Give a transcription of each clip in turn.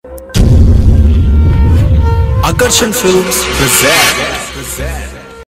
Akarshan Films present.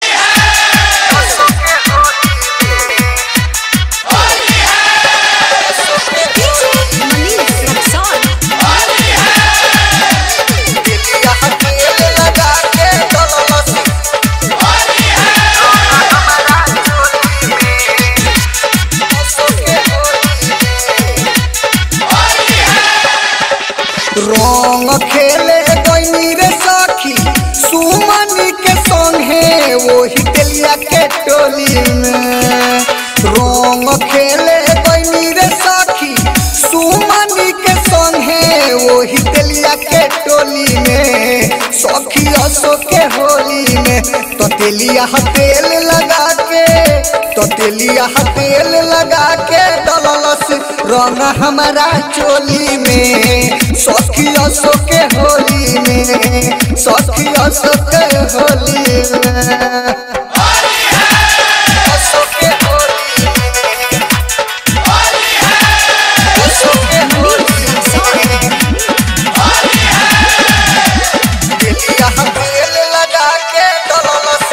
रंग खेले गईनी रे सखी सुमनी के संगे वही तेलिया के टोली में रंग खेले गईनी रे सखी सुमनी के संगे वही तेलिया के टोली में सखी असो के होली में तो तेलिया तेल लगा के तो तेलिया तेल लगा के डललस रंग हमारा चोली में सखी असो के होली में सखी असो के होली में असो के होली में असो के होली में तेलिया तेल लगा के डललस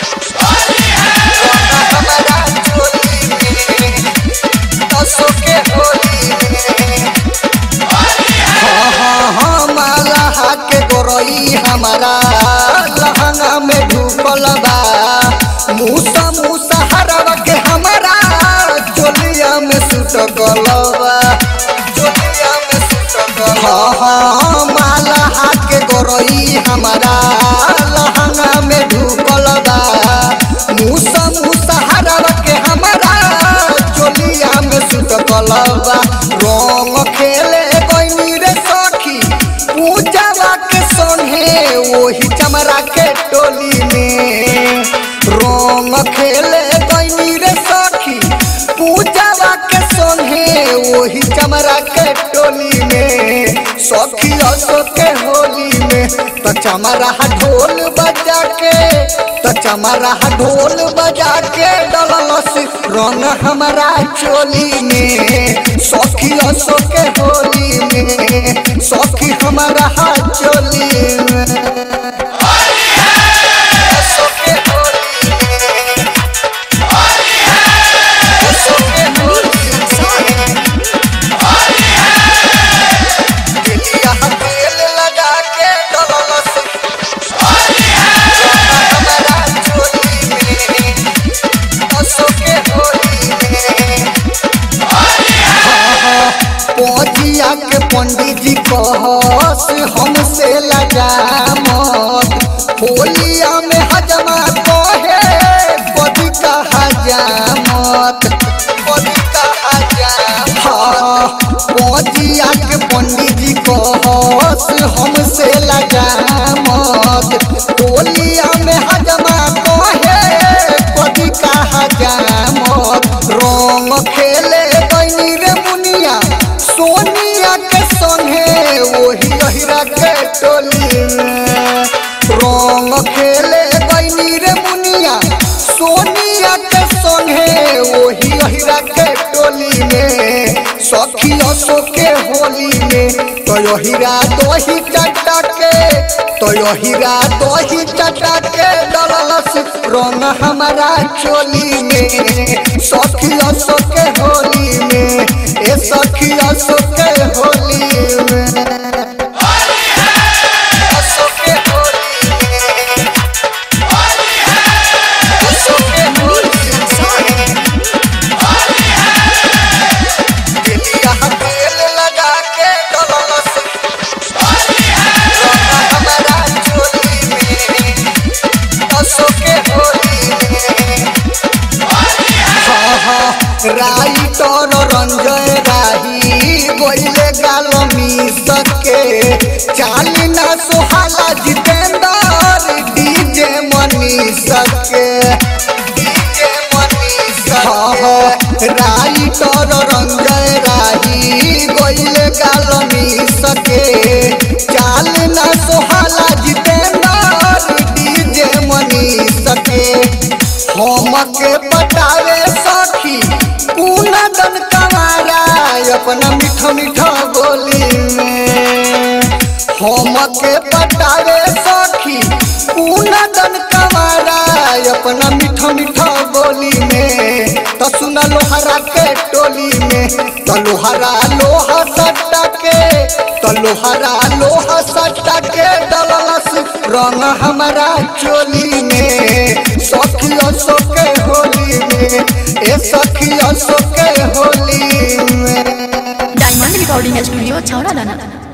रंग हमारा चोली में असो के होली में हाँ हाँ हाँ माला के गोरई हमारा लहंगा में ढुकल बा मूसा मूसा हरवा के हमारा चोलिया में सुट गलबा चोलिया में सुट गल हाँ हाँ माला के गोरई हमारा लहंगा में ढुकल बा मूसा मूसा हरवा के हमारा चोलिया में सुट गलबा रंग खेले गईनी रे सखी पूजावा के संगे वही चमरा के टोली में रंग खेले गईनी रे सखी पूजावा के संगे वही चमरा के टोली में सखी असो के होली में तो चमरा ढोल बजा के तो चमरा ढोल बजा के डललस रंग हमारा चोली में सखी असो के होली में सखी हमारा चोली में असो के होली में असो के होली में तेलिया तेल लगा के डललस हमारा चोली में असो के होली में पौजिया के पंडित जी कहस हमसे लगा मत होलिया में हजमा कहे बदी का हजामत बदी का हजामत हाँ पौजिया के पंडित जी कहस हमसे लगा मत होलिया में हजमा कहे बदी का हजामत रंग खेले गईनी रे मुनिया सोनिया के संगे वही अहिरा के टोली में रंग खेले गईनी रे मुनिया सोनिया के संगे वही अहिरा के टोली में सखी असो के होली में तो अहिरा दही चटा के तो अहिरा दही चटा के डललस रंग हमारा चोली में सखी असो के होली में ए सखी असो के होली में असो के होली में असो के होली में तेलिया तेल लगा के डललस रंग हमारा चोली में असो के होली में राइटर रंजय राही बोले गाल सके चाली ना सुहाला जितेंद्र डीजे मनी सके डीजे मनी सके राइटर रंजय राही बोले गाल सके चाल ना सुहाला जितेंद्र डीजे मनी सके हमके पटावे सखी पूना दन कमारा अपना मीठा मीठा बोली में हम के पटावे सखी पूना दन कमारा अपना मीठा मीठा बोली में तो सुना लोहरा के टोली में तो लोहरा लोहा सट्टा के तो लोहरा लोहा सट्टा के डललस रंग हमारा चोली में सखियों सो के होली में ए सखियों सो के होली में डायमंड रिकॉर्डिंग स्टूडियो छौड़ा दाना